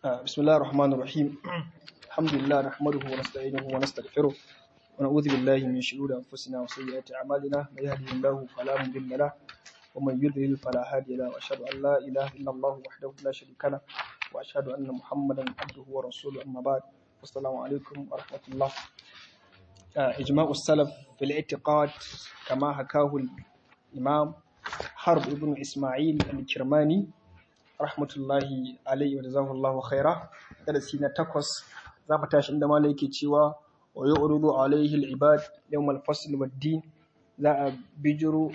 بسم الله الرحمن الرحيم الحمد لله نحمده ونستعينه ونستغفره ونعوذ بالله من شرور أنفسنا وسيئات أعمالنا من يهده الله فلا مضل له ومن يضلل فلا هادي له وأشهد أن لا إله إلا الله وحده لا شريك له وأشهد أن محمدا عبده ورسوله أما بعد والسلام عليكم ورحمة الله إجماع السلف في الاعتقاد كما حكاه الإمام حرب ابن إسماعيل الكرماني rahmatullahi alaihi wa jazakallahu khaira darasi na takwas za mu tashi inda malai yake cewa wa yu'ridu alaihi al-ibad yawm al-fasl wad-din za a bijiro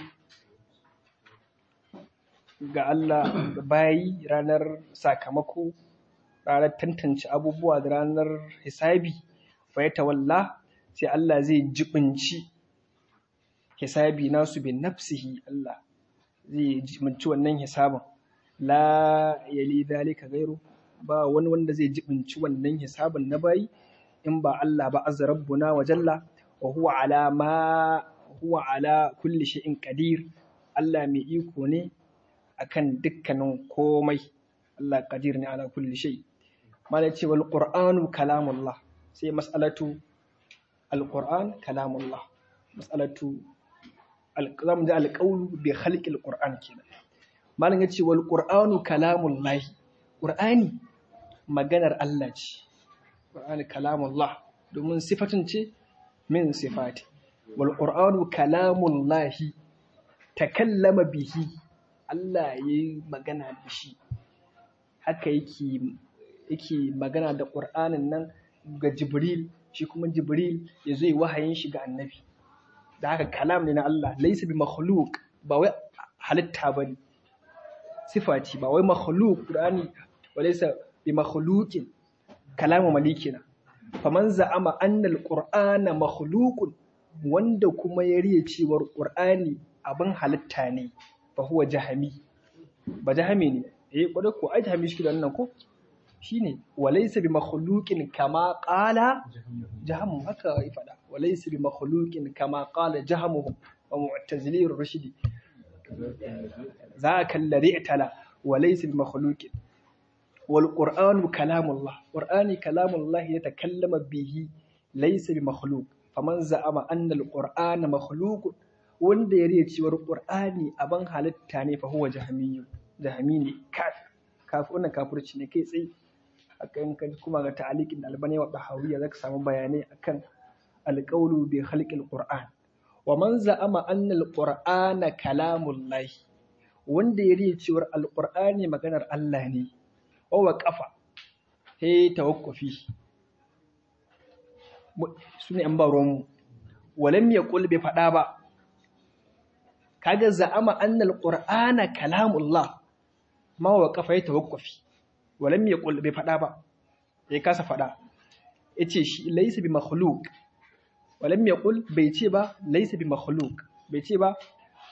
ga Allah ga bayi ranar sakamako ranar tantance abubuwa da ranar hisabi fa ya tawalla sai Allah zai jibinci hisabi nasu bin nafsihi Allah zai jibinci wannan hisabin la yali zalika gairu ba wani wanda zai jibinci wannan hisabin na bayi in ba Allah ba azza rabbuna wa jalla wa huwa ala ma huwa ala kulli shay'in qadir Allah mai iko ne akan dukkanin komai Allah qadir ne ala kulli shay malai ce wal qur'anu kalamullah sai mas'alatu al qur'an kalamullah mas'alatu al zamu ji al qawlu bi khalqil qur'an kenan malam ya ce wal ƙur'anu kalamun lahi ƙur'ani maganar Allah ce ƙur'ani kalamun lah domin sifatin ce min sifati wal ƙur'anu kalamun lahi takallama bihi Allah ya yi magana da shi haka yake yake magana da ƙur'anin nan ga jibril shi kuma jibril ya zo yi wahayin shi ga annabi da haka kalam ne na Allah laisa bi makhluq ba wai halitta bane sifa ce ba wai makhluk Qur'ani walaysa bi makhluqin kalamu malikina faman za'ama anna al-qur'ana makhluqun wanda kuma ya riya cewar Qur'ani abin halitta ne fa huwa jahami ba jahami ne eh kodai ko ai jahami shi da nan ko shine walaysa bi makhluqin kama qala jahamu haka ya fada walaysa bi makhluqin kama qala jahamu wa mu'tazili ar-rashidi ذاك الذي اعتلى وليس بمخلوق والقرآن كلام الله قرآن كلام الله يتكلم به ليس بمخلوق فمن زعم أن القرآن مخلوق wanda ya riya cewar Qur'ani abin halitta ne fa huwa jahmiyu jahmi ne kafir kafir wannan kafirci ne kai tsaye akan kan kuma ga ta'aliqin albani wa dahawiya zaka samu bayanai akan alqawlu bi khalqil qur'an wa man za'ama anna alqur'ana kalamullahi wanda ya riya cewar alqur'ani maganar Allah ne wa waqafa he tawakkufi sune an baro mu walam yaqul bi fada ba kaga za'ama anna alqur'ana kalamullah ma waqafa he tawakkufi walam yaqul bi fada ba ya kasa fada yace shi laysa bi makhluq walam yaqul bai ce ba laysa bi makhluq bai ce ba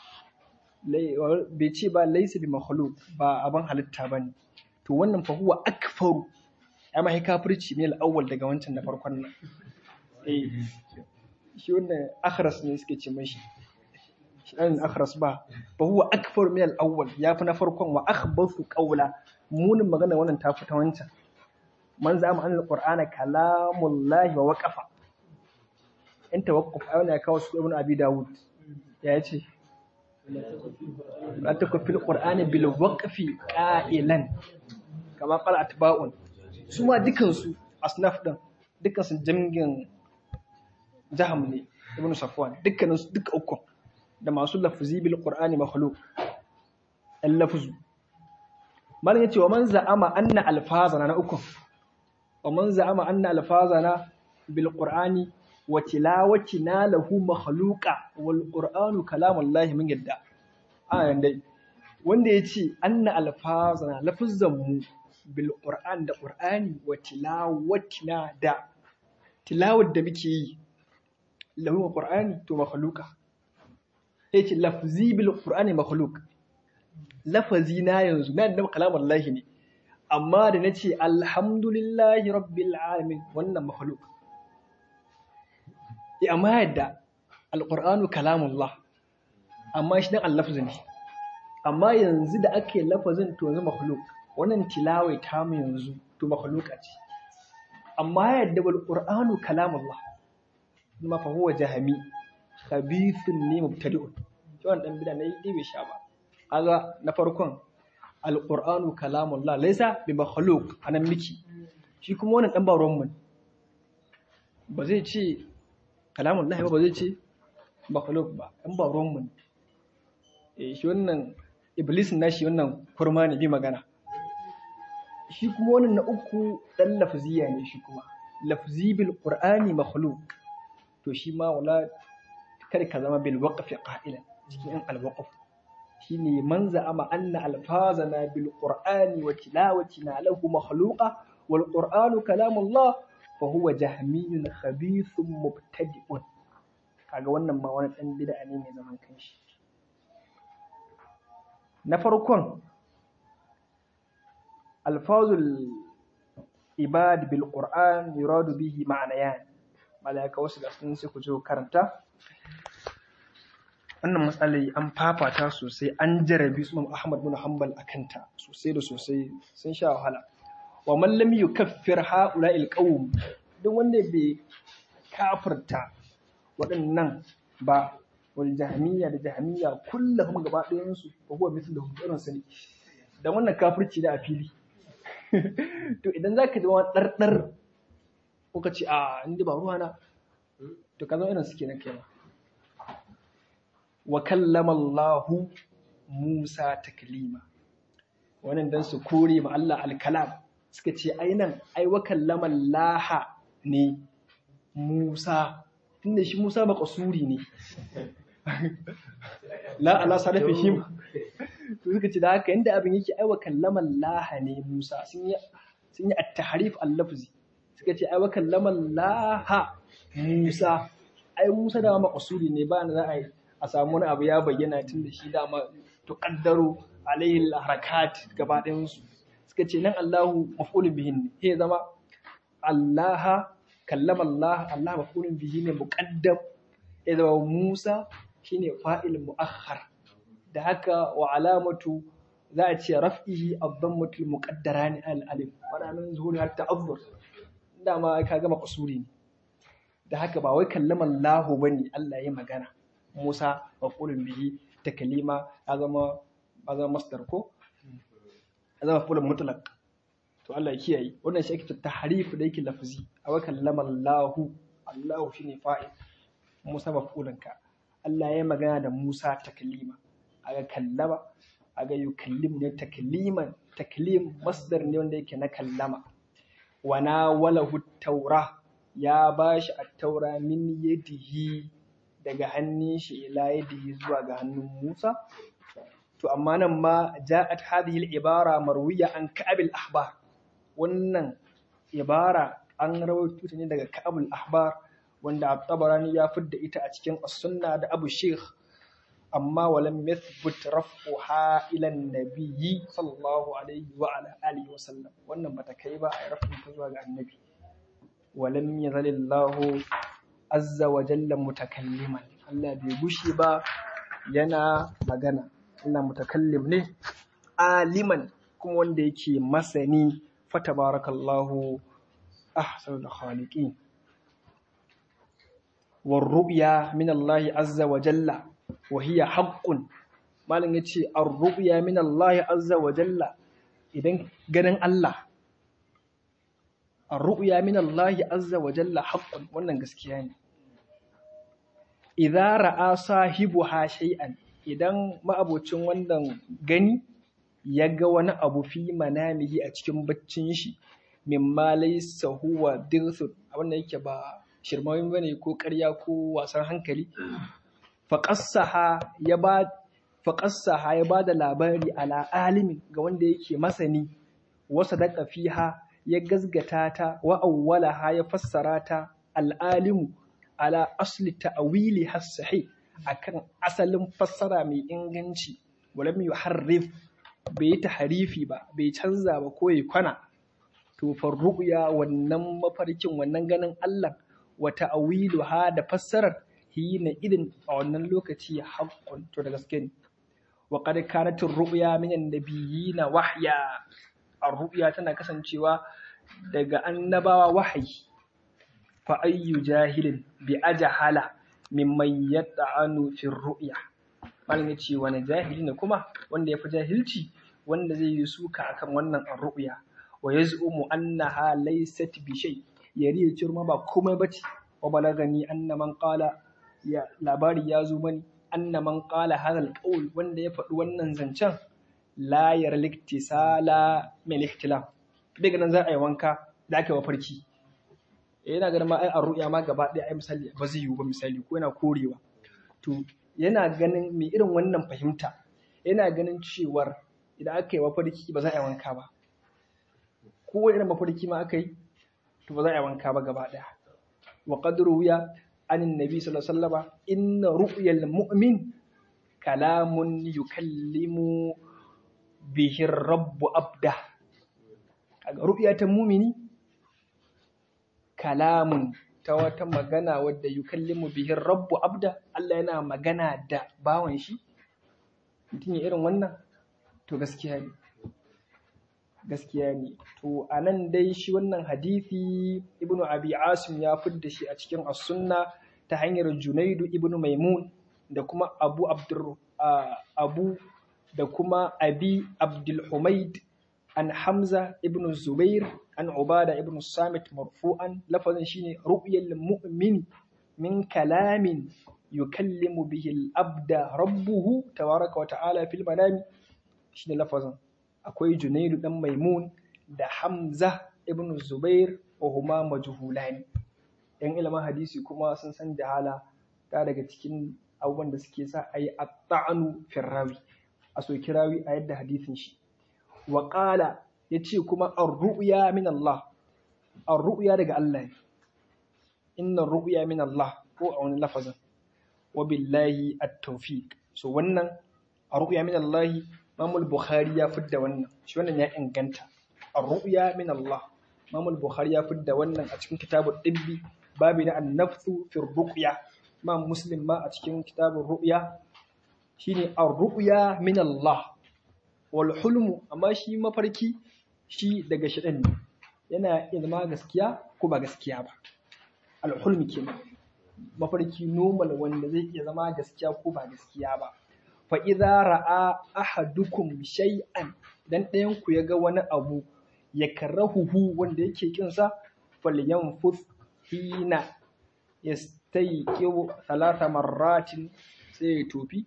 bai ce ba laysa bi makhluq ba abin halitta bane to wannan fa huwa akfaru ya mai kafirci ne al-awwal daga wancan na farkon nan eh shi wannan akhras ne suke ce mashi shi dan akhras ba fa huwa akfaru min al-awwal ya fi na farkon wa akhbathu qawla munin magana wannan ta fi ta wancan man zama an al-qur'ana kalamullahi wa waqafa in tawakkuf a wani ya kawo su ibn abi dawud ya ce la takfil qur'ani bil waqfi qailan kama qala atba'un su ma dukan su asnaf din dukan su jamgin jaham ne ibn safwan dukkanin su duka uku da masu lafzi bil qur'ani makhluq al lafzu malan yace wa man za'ama anna alfazana na uku wa man za'ama anna alfazana bil qur'ani wa tilawatina lahu makhluqa wal qur'anu kalamullahi min yadda ayan dai wanda yace anna alfazana lafuzzan mu bil qur'an da qur'ani wa tilawatina da tilawar da muke yi lahu qur'ani to makhluqa yace lafzi bil qur'ani makhluq lafazi na yanzu na da kalamullahi ne amma da nace alhamdulillahi rabbil alamin wannan makhluq ya amma yadda alƙur'anu kalamullah amma shi dan allafzu ne amma yanzu da ake lafazin to yanzu makhluk wannan tilawai ta mu yanzu to makhluqa ce amma yadda wal qur'anu kalamullah kuma fa huwa jahmi khabithun ne mubtadi'un yawan dan bida nayi dai bai sha ba kaga na farkon al qur'anu kalamullah laysa bi makhluq anan miki shi kuma wannan dan baron mun ba zai ce kalamullah ba ba zai ce makhluq ba dan baron mun eh shi wannan iblis na shi wannan kurma ne bi magana shi kuma wannan na uku dan lafziya ne shi kuma lafzi bil qur'ani makhluq to shi ma wala kada ka zama bil waqfi qa'ilan cikin an al waqf shine man za'ama anna alfazana bil qur'ani wa tilawatina lahu makhluqa wal qur'anu kalamullah fa huwa jahmiyun khabithun mubtadi'un kaga wannan ma wani dan bid'a ne mai zaman kanshi na farkon alfazul ibad bil qur'an yuradu bihi ma'anayan malaika wasu da sun sai ku je karanta wannan matsalai an fafata sosai an jarabi su Ahmad bin Hanbal akanta sosai da sosai sun sha wahala wa man lam yukaffir ha'ula'il qawm duk wanda bai kafirta waɗannan ba wal jahmiya da jahmiya kullum gaba ɗayan su ba huwa mithluhum irin su ne dan wannan kafirci da a fili to idan zaka zama ɗarɗar ko ka ce a inda ba ruwana to ka zama irin su kenan kai ma wa kallama Allahu Musa taklima wannan dan su kore ma Allah al-kalam suka ce ai nan ai wa kallama Allah ne Musa tunda shi Musa maqsuri ne la ala sarafi shi to suka ce da haka inda abin yake ai wa kallama Allah ne Musa sun yi sun yi at-tahrif al-lafzi suka ce ai wa kallama Allah Musa ai Musa da maqsuri ne ba na za a yi a samu wani abu ya bayyana tun da shi dama tuqaddaru alaihi harakat gaba ɗayan su suka ce nan Allahu maf'ulun bihi ne sai zama Allah kallama Allah Allah maf'ulun bihi ne muqaddam ya zama Musa shine fa'il muakhar da haka wa alamatu za a ce raf'ihi ad-dammatu muqaddarani al-alif wadannan zuhuri har ta'azzur dama ka gama kusuri ne da haka ba wai kallama Allah bane Allah ya magana Musa mafulun bihi ta kalima ya zama ya zama masdar ko ya zama mafulun mutlaq to Allah ya kiyaye wannan shi ake ta tahrif da yake lafzi a wa kallama Allah Allah shine fa'il Musa mafulun ka Allah ya magana da Musa ta kalima aga kallama aga yukallim ne takliman taklim masdar ne wanda yake na kallama wana walahu taura ya bashi at-taura min yadihi daga hannun shi ila yadihi zuwa ga hannun Musa to amma nan ma ja'at hadhihi al-ibara marwiya an Ka'ab al-Ahbar wannan ibara an rawaito ta ne daga Ka'ab al-Ahbar wanda At-Tabarani ya fidda ita a cikin As-Sunna da Abu Sheikh amma walam yathbut raf'uha ila an-nabiyyi sallallahu alaihi wa ala alihi wa sallam wannan bata kai ba a rafin ta zuwa ga annabi walam yazalillahu azza wa jalla mutakalliman Allah bai gushi ba yana magana Allah mutakallim ne aliman kuma wanda yake masani fatabarakallahu ahsanul khaliqin war ru'ya min Allah azza wa jalla wa hiya haqqun malam yace ar ru'ya min Allah azza wa jalla idan ganin Allah ar-ru'ya min Allah azza wa jalla haqqun wannan gaskiya ne idza ra'a sahibuha shay'an idan ma'abocin wannan gani ya ga wani abu fi manamihi a cikin baccin shi mimma laysa huwa dirsun abin da yake ba shirmawin bane ko ƙarya ko wasan hankali faqassaha ya ba faqassaha ya bada labari ala alimin ga wanda yake masani wasa daqa fiha ya gazgata ta wa awwalaha ya fassara ta al'alimu ala asli ta'wili has-sahih akan asalin fassara mai inganci walam yuharrif bai tahrifi ba bai canza ba ko ya kwana to farruya wannan mafarkin wannan ganin Allah wa ta'wiluha da fassarar hina idin a wannan lokaci haqqun to da gaske ne wa qad kanat ar-ru'ya min an-nabiyina wahya ar-ru'ya tana kasancewa daga annabawa wahayi fa ayyu jahilin bi ajhala mimman yata'anu fi ru'ya malam yace wani jahili ne kuma wanda yafi jahilci wanda zai yi suka akan wannan ar-ru'ya wa yaz'umu annaha laysat bi shay yari ya cirma ba komai bace wa balagani anna man qala ya labari ya zo mani anna man qala hadha al wanda ya faɗi wannan zancen la yarliktisala min ihtilam daga nan za a yi wanka da ake mafarki yana ganin ma ai a ru'ya ma gaba ɗaya ai misali ba zai yiwu ba misali ko yana korewa to yana ganin mai irin wannan fahimta yana ganin cewar idan aka yi mafarki ba za a yi wanka ba ko irin mafarki ma aka yi to ba za a yi wanka ba gaba ɗaya wa qad ruwiya an annabi sallallahu alaihi wasallam inna ru'yal mu'min kalamun yukallimu bihi rabbu abda kaga ru'ya ta mumini kalamun ta wata magana wadda yukallimu bihi rabbu abda Allah yana magana da bawan shi mutum ya irin wannan to gaskiya ne gaskiya ne to anan dai shi wannan hadisi ibnu abi asim ya fidda shi a cikin as-sunna ta hanyar junaidu ibnu maimun da kuma abu abdur abu da kuma abi abdul humaid an hamza ibn zubair an ubada ibn samit marfu'an lafazin shine ru'yal mu'min min kalamin yukallimu bihi al-abda rabbuhu tabaraka wa ta'ala fil manami shine lafazin akwai junaidu dan maimun da hamza ibn zubair wa huma majhulani yan ilimin hadisi kuma sun san jahala ta daga cikin abubuwan da suke sa a yi atta'anu firrawi a soki rawi a yadda hadisin shi wa ƙala ya ce kuma ar-ru'ya min Allah ar-ru'ya daga Allah ne inna ru'ya min Allah ko a wani lafazin wa billahi at-tawfiq so wannan ar-ru'ya min Allah Imam Bukhari ya fidda wannan shi wannan ya inganta ar-ru'ya min Allah Imam Bukhari ya fidda wannan a cikin kitabut tibbi babu na an-nafsu fi ruqya Imam Muslim ma a cikin kitabun ru'ya shine ar-ru'ya min Allah wal hulmu amma shi mafarki shi daga shaɗan ne yana iya zama gaskiya ko ba gaskiya ba al hulmi kenan mafarki normal wanda zai iya zama gaskiya ko ba gaskiya ba fa idza ra'a ahadukum shay'an dan ɗayan ku ya ga wani abu ya karahuhu wanda yake kinsa falyanfus hina yastayqiu thalatha marratin sai ya tofi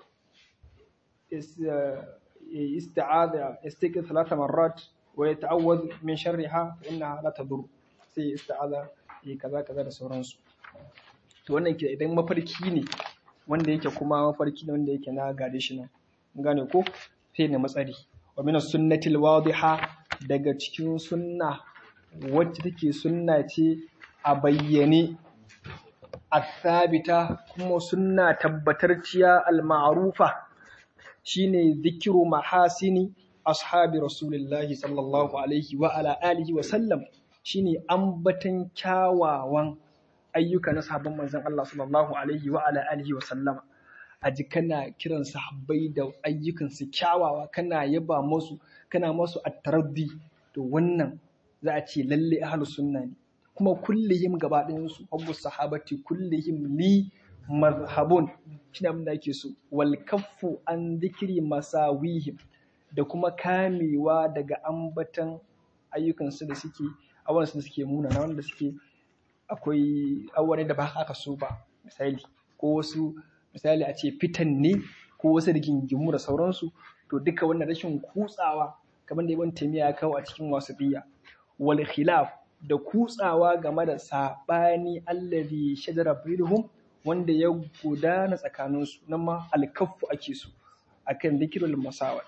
استعاذ يستيقظ ثلاث مرات ويتعوذ من شرها فإنها لا تضر sai ista'aza yi kaza kaza da sauransu to wannan ke idan mafarki ne wanda yake kuma mafarki ne wanda yake na gade shi nan gane ko sai ne matsari wa min sunnati wadiha daga cikin sunna wacce take sunna ce a bayyane athabita kuma sunna tabbatarciya al-ma'rufa shine zikiru mahasini ashabi rasulillahi sallallahu alaihi wa ala alihi wa sallam shine ambatan kyawawan ayyuka na sahabban manzon Allah sallallahu alaihi wa ala alihi wa sallama aji kana kiran sahabbai da ayyukan su kyawawa kana yaba musu kana musu at-taraddi to wannan za a ce lalle ahlus sunna ne kuma kullihim gaba ɗayan su hubbu sahabati kullihim li mazhabun shine abin da ake so wal kaffu an zikiri masawihim da kuma kamewa daga ambatan ayyukansu da suke awansu da suke muna na wanda suke akwai awane da ba aka so ba misali ko wasu misali a ce fitan ne ko wasu rigingimu da sauransu to duka wannan rashin kutsawa kamar da ibn taymiya ya kawo a cikin wasiya wal khilaf da kutsawa game da sabani allazi shajara bainahum wanda ya gudana tsakaninsu nan ma alkaffu ake so akan zikirul masawa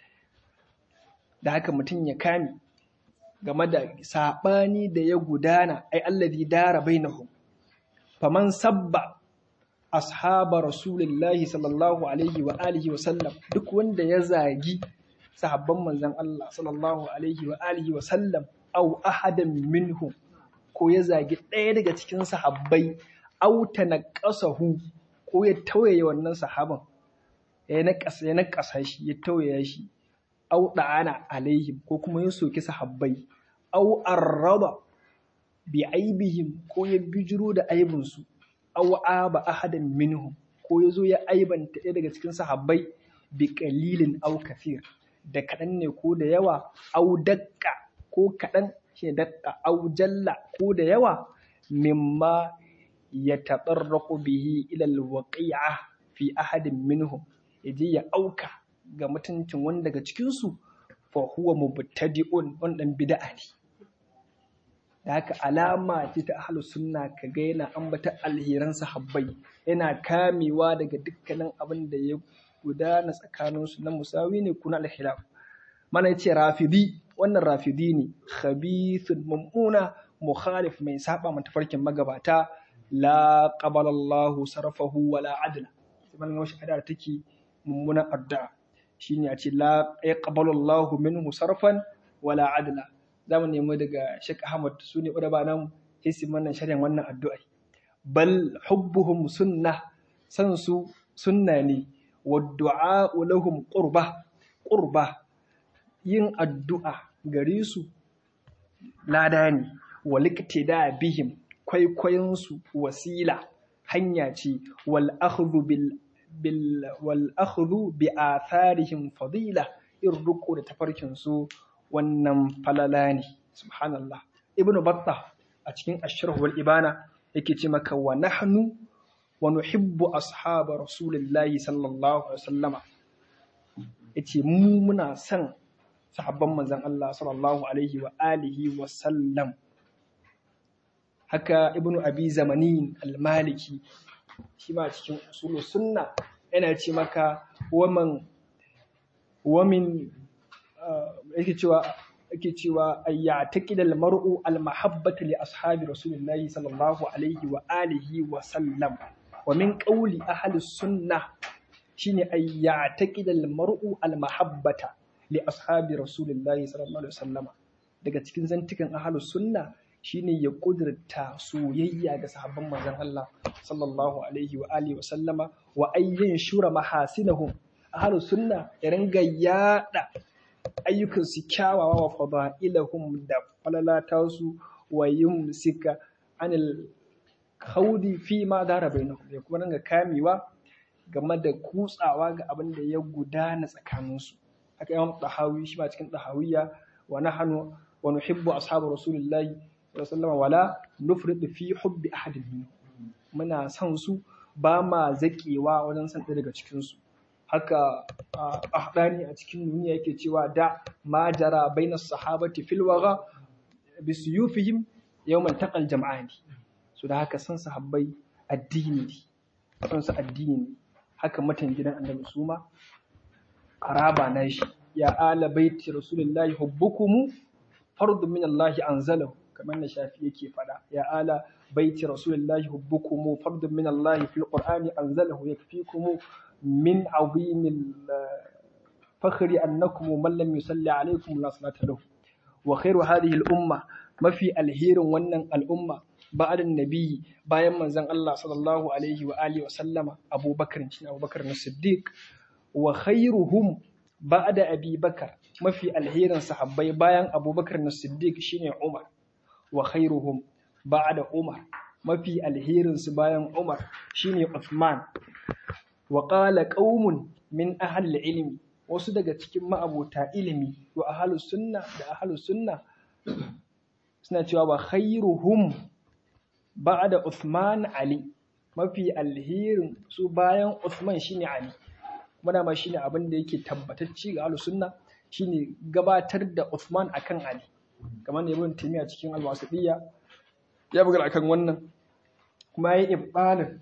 da haka mutum ya kame game da saɓani da ya gudana ai allazi dara bainahum faman sabba ashaba rasulillahi sallallahu alaihi wa alihi wa sallam duk wanda ya zagi sahabban manzon Allah sallallahu alaihi wa alihi wa sallam au ahadan minhum ko ya zagi ɗaya daga cikin sahabbai auta na ƙasahu ko ya tauye wannan sahaban ya naƙasa ya naƙasa shi ya tauye shi au da'ana alaihim ko kuma ya soki sahabbai au arraba bi aibihim ko ya bijiro da aibinsu au aba ahadan minhum ko ya zo ya aibanta ɗaya daga cikin sahabbai bi qalilin au kathir da kaɗan ne ko da yawa au dakka ko kaɗan shi dakka au jalla ko da yawa mimma ya taɓarraku bihi ilal waqi'a fi ahadin minhum yaje ya auka ga mutuncin wani daga cikinsu fa huwa mubtadi'un wannan bid'a ne da haka alama ce ta ahlus sunna kaga yana ambata alheran sahabbai yana kamewa daga dukkanin abin da ya gudana tsakaninsu na musawi ne kuna al-khilaf mana yace rafidi wannan rafidi ne khabithun mummuna mukhalif mai saba mata farkin magabata la qabala Allahu sarfahu wala adla sai man wasu addu'a take mummuna addu'a shine a ce la yaqbalu Allahu minhu sarfan wala adla zamu nemi daga Sheikh Ahmad sune udaba nan sai su mana sharhin wannan addu'a bal hubbuhum sunnah san su sunna ne wa du'a lahum qurba qurba yin addu'a gare su lada ne waliktida bihim kwaikwayonsu wasila hanya ce wal akhdhu bil bil wal akhdhu bi atharihim fadila in ruku da tafarkin su wannan falala ne subhanallah ibnu battah a cikin ashraf wal ibana yake ce maka wa nahnu wa nuhibbu ashab rasulillahi sallallahu alaihi wasallama yace mu muna son sahabban manzon Allah sallallahu alaihi wa alihi wa sallam haka ibnu abi zamanin al-maliki shi ma cikin usulu sunna yana ce maka waman wamin yake cewa yake cewa ayya taqid al-mar'u al-mahabbata li ashabi rasulillahi sallallahu alaihi wa alihi wa sallam wa min qawli ahli sunnah shine ayya taqid al-mar'u al-mahabbata li ashabi rasulillahi sallallahu alaihi wasallama daga cikin zantukan ahlus sunna shine ya kudurta soyayya ga sahabban manzon Allah sallallahu alaihi wa alihi wasallama wa ayyin shura mahasinahum ahlus sunna ya ringa yada ayyukan su kyawawa wa fadailahum da falalata su wa yumsika anil khawdi fi ma dara bainahum ya kuma ringa kamewa game da kutsawa ga abin da ya gudana tsakaninsu haka imam tahawi shi ma cikin tahawiyya wa nahnu wa nuhibbu ashabu rasulillahi sallallahu wala nufrid fi hubbi ahadin minhum muna son su ba ma zakewa wajen san daga cikin su haka ahdani a cikin duniya yake cewa da ma jara bainas sahabati fil waga bisuyufihim yawman taqal jam'ani so da haka san sahabbai addini ne san su addini ne haka matan gidan annabi suma araba na shi ya ala baiti rasulullahi hubbukumu fardun min Allah anzalahu kamar na shafi yake fada ya ala baiti rasulullahi hubbukumu fardun min Allah fil qur'ani anzalahu yakfikum min azimil fakhri annakum man lam yusalli alaykum la salata lahu wa khairu hadhihi al umma mafi alherin wannan al'umma ba'da nabi bayan manzon Allah sallallahu alaihi wa alihi wa sallama Abubakar shi Abubakar na Siddiq wa khairuhum ba'da Abi Bakar mafi alherin sahabbai bayan Abubakar na Siddiq shine Umar wa khairuhum ba'da Umar mafi alherin su bayan Umar shine Uthman wa qala qaumun min ahli ilmi wasu daga cikin ma'abota ilimi wa ahlus sunna da ahlus sunna suna cewa wa khairuhum ba'da Uthman Ali mafi alherin su bayan Uthman shine Ali muna ma shine abin da yake tabbatacci ga ahlus sunna shine gabatar da Uthman akan Ali kamar ne ibn Taymiya cikin al-Wasitiyya ya bugar akan wannan kuma yayi ibbalin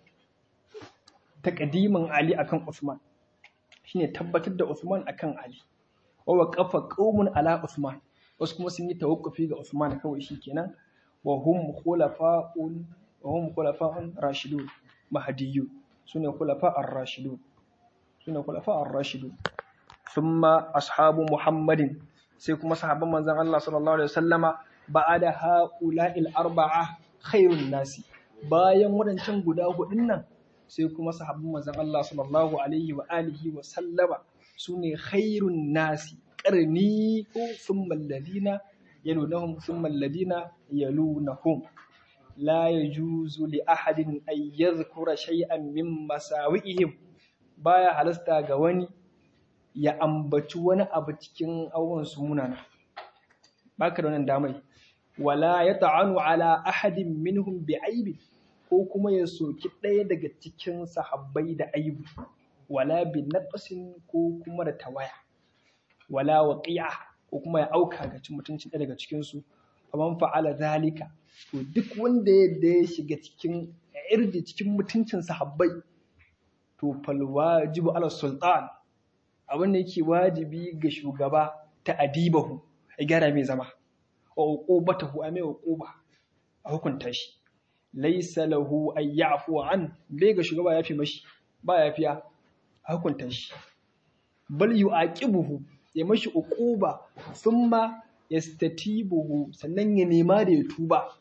taqdimin Ali akan Uthman shine tabbatar da Uthman akan Ali wa waqafa qaumun ala Uthman wasu kuma sun yi tawakkufi ga Uthman kawai shikenan wa hum khulafa'un wa hum khulafa'un rashidun mahdiyyu sune khulafa ar-rashidun sune khulafa ar-rashidun thumma ashabu muhammadin sai kuma sahabban manzon Allah sallallahu alaihi wasallama ba'ada ha'ula'il arba'a khairun nasi bayan wadancan guda hudun nan sai kuma sahabban manzon Allah sallallahu alaihi wa alihi wa sallama sune khairun nasi qarni ko thumma alladhina yalunahum thumma alladhina yalunahum la yajuzu li ahadin an yadhkura shay'an min masawi'ihim baya halasta ga wani ya ambaci wani abu cikin abubuwan su munana baka da wannan damai wala ya ta'anu ala ahadin minhum bi aibi ko kuma ya soki ɗaya daga cikin sahabbai da aibu wala bi naqsin ko kuma da tawaya wala waqi'a ko kuma ya auka ga cin mutuncin ɗaya daga cikin su faman fa'ala zalika to duk wanda ya ya shiga cikin irdi cikin mutuncin sahabbai to fal wajibu ala sultan abin da yake wajibi ga shugaba ta adibahu ya gyara mai zama wa uqubatahu a mai uquba a hukunta shi laysa lahu an ya'fu an bai ga shugaba ya fi mashi ba ya fiya a hukunta shi bal yu'aqibuhu ya mashi uquba thumma yastatibuhu sannan ya nema da ya tuba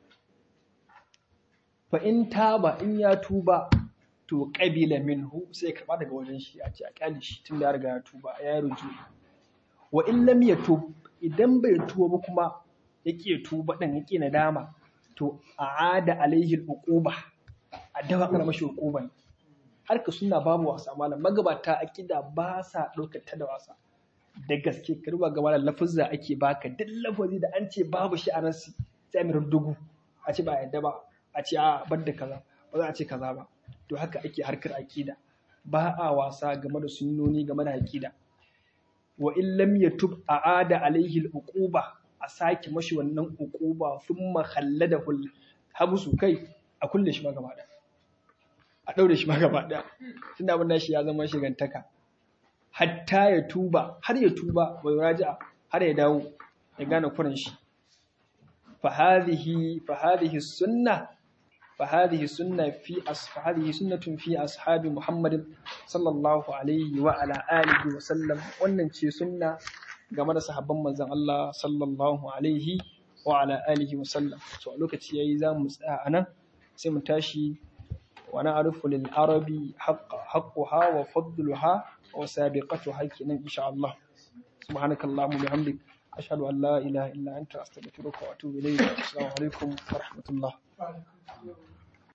fa in taba in ya tuba to qabila minhu sai karba daga wajen shi a ce a kyale shi tun da ya riga ya tuba ya ruju wa in lam yatub idan bai tuba ba kuma yake tuba din yake nadama to aada alaihi al-uquba a dawa kana mashi uquban har ka suna babu wasa malam magabata akida ba sa ɗaukar ta da wasa da gaske ka ruba gaba da lafuzza ake baka duk lafazi da an ce babu shi a ransi sai mai dugu a ce ba a yadda ba a ce a bar da kaza ba za a ce kaza ba to haka ake harkar akida ba a wasa game da sunnoni game da akida wa in lam yatub aada alaihi al-uquba a sake mashi wannan uquba thumma khalladahu habsu kai a kulle shi ma gaba da a daure shi ma gaba da tunda abin shi ya zama shigantaka hatta ya tuba har ya tuba wa raja'a har ya dawo ya gane kuran shi fa hadhihi fa hadhihi sunna fa hadhihi sunna fi as fa hadhihi sunnatun fi ashabi muhammadin sallallahu alaihi wa ala alihi wa sallam wannan ce sunna game da sahabban manzon Allah sallallahu alaihi wa ala alihi wa sallam so a lokaci yayi za mu tsaya anan sai mu tashi wa na'rifu lil arabi haqquha wa fadluha wa sabiqatuha kenan insha Allah subhanakallahumma bihamdik ashhadu an la ilaha illa anta astaghfiruka wa atubu ilayk assalamu alaikum wa rahmatullah